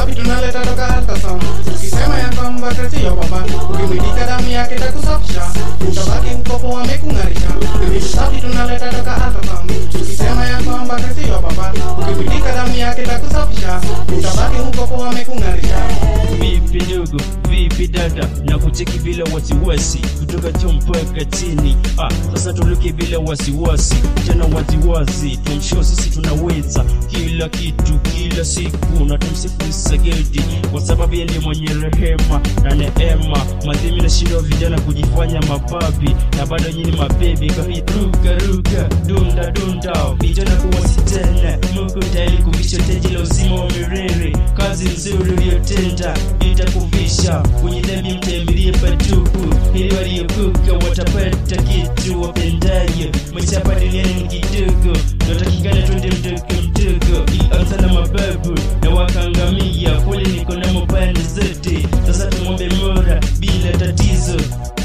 safi tunaleta toka ultrasound tukisema ya kwamba kati ya baba ukimwilika damu yake takusafisha utabaki mkopo wamekung'arisha vitu safi tunaleta toka ultrasound tukisema ya kwamba kati ya baba ukimwilika damu yake takusafisha utabaki mkopo wamekung'arisha vipi ndugu vipi dada na kucheki bila wasiwasi kutoka juu mpaka chini ah, sasa tuluke bila wasiwasi tena waziwazi tumshio sisi tunaweza kila kitu kila siku na tumsifu sagedi kwa sababu yeye ndiye mwenye rehema na neema madhimi na shindo vijana kujifanya mababi na bado nyini mabebi kahiruka ruka dunda dunda vijana kuwasi tena mungu tayari kuvisha teji la uzima wa milele kazi nzuri uliyotenda itakuvisha kwenye dhambi mtembelie patupu ili waliokuka watapata kitu wapendayo maisha hapa duniani ni kidogo natakikana twende mdogo mdogo ianza na mababu na wakaangamia kule niko na mapande zote sasa tumwombe mora bila tatizo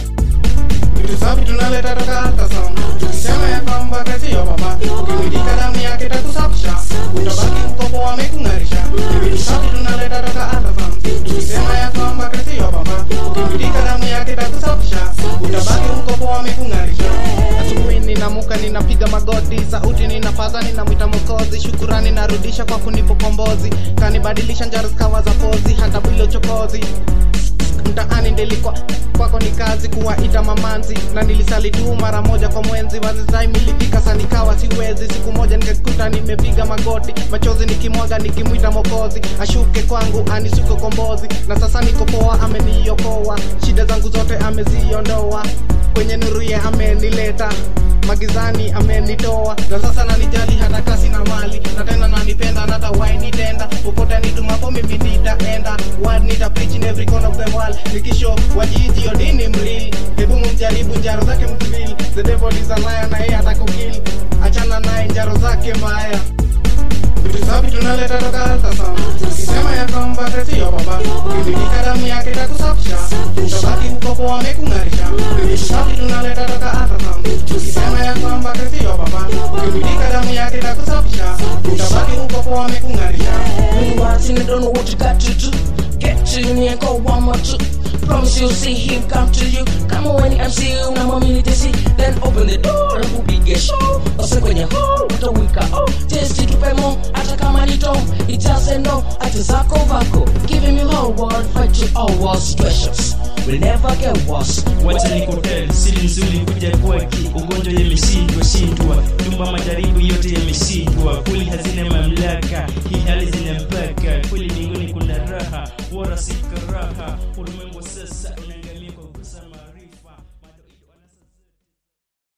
vitu safi tunaleta toka ultrasound tukisema ya kwamba kati ya baba ukimwilika damu yake takusafisha utabaki mkopo wamekung'arisha vitu safi tunaleta toka ultrasound tukisema ya kwamba kati ya baba ukimwilika damu yake takusafisha utabaki mkopo wamekung'arisha asubuhi ninamuka ninapiga magoti sauti ninapaza ninamwita mokozi shukurani narudisha kwa kunipa kombozi kanibadilisha njaro zikawa za pozi hata bila uchokozi mtaani ndelikwa kwako ni kazi kuwaita mamanzi na nilisali tu mara moja kwa mwenzi wazizai milifika sa nikawa siwezi siku moja nikajikuta nimepiga magoti machozi nikimwaga nikimwita mokozi ashuke kwangu anisuke kombozi na sasa niko poa ameniokoa shida zangu zote ameziondoa kwenye nuru ye amenileta magizani amenitoa na sasa nanijali hata kasi na mali na tena nanipenda na hata wainitenda popote nitumapo mimi nitaenda word nita preach in every corner of the world nikisho wajiji odini mrili hebu mumjaribu njaro zake mzivili the devil is a liar na yeye atakukili achana naye njaro zake mbaya vitu safi tunaleta toka ultrasound ukisema ya kwamba kati ya baba ukimilika damu yake takusafisha utabaki mkopo wamekung'arisha vitu safi tunaleta toka ultrasound ukisema ya kwamba kati ya baba ukimilika damu yake takusafisha utabaki mkopo wamekung'arisha When you watching it, don't know what you got to do. Get to me and go one more two. Promise you'll see him come to you. Kama when MC una mamili tesi, then open the door and upige show. Ose kwenye hole, utawika oh. Testi tupe mo, hata kama ni tom. It doesn't know, ati zako vako. Giving me whole world, fight to all war situations. Will never get worse. wacha nikotel siri nzuri kuja kwake ugonjwa yameshindwa shindwa nyumba majaribu yote yameshindwa kweli hazina mamlaka hii hali zina mpaka kweli mbinguni kuna raha wala si karaha ulimwengu sasa unaangamia